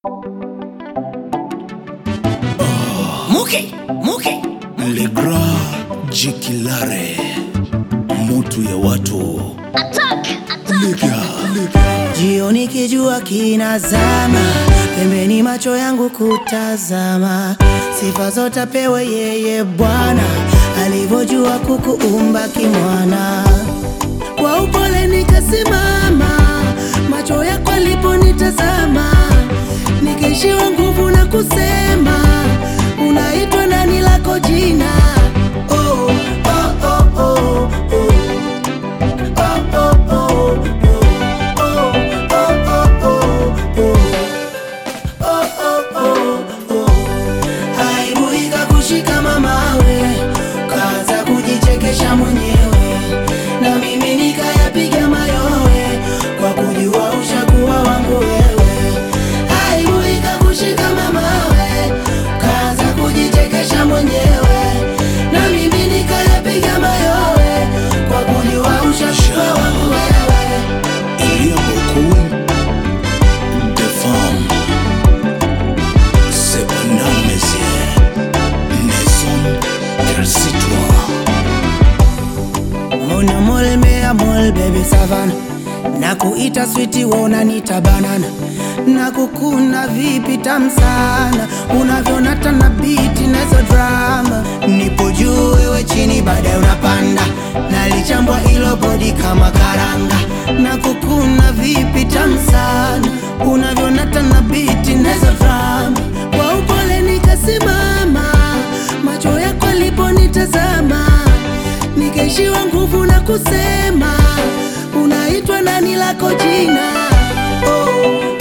Muke, muke. Le Grand Jikilare, mutu ya watu Liga, liga. Jioni kijua kinazama, pembeni macho yangu kutazama, sifa zote apewe yeye Bwana, alivyojua kukuumba kimwana. Kwa upole nikasimama, macho yako aliponitazama, nikaishiwa nguvu na kusema, unaitwa nani lako jina? Oh, oh, oh, oh, oh. Oh, oh, oh, oh. Aibu ikakushika mamawe, kaanza kujichekesha mwenyewe, na mimi nikayapiga mayowe kwa kujua ushakuwa wangu wewe. Aibu ikakushika mamawe, kaanza kujichekesha mwenyewe, na mimi nikayapiga mayowe kwa kujua ushakuwa wangu wewe. Il y a beaucoup de femmes. Cependant, messieurs, ne sont qu'elles citoyens. Mona mole mea mole baby savana na kuita switi wona nita banana na kukuna vipi tam sana unavyonata na biti nazo drama nipo juu wewe chini baadaye unapanda nalichambwa ilo bodi kama karanga na kukuna vipi tam sana unavyonata na biti nazo drama kwa upole nikasimama macho yako aliponitazama nikaishiwa nguvu na kusema unaitwa nani lako jina oh,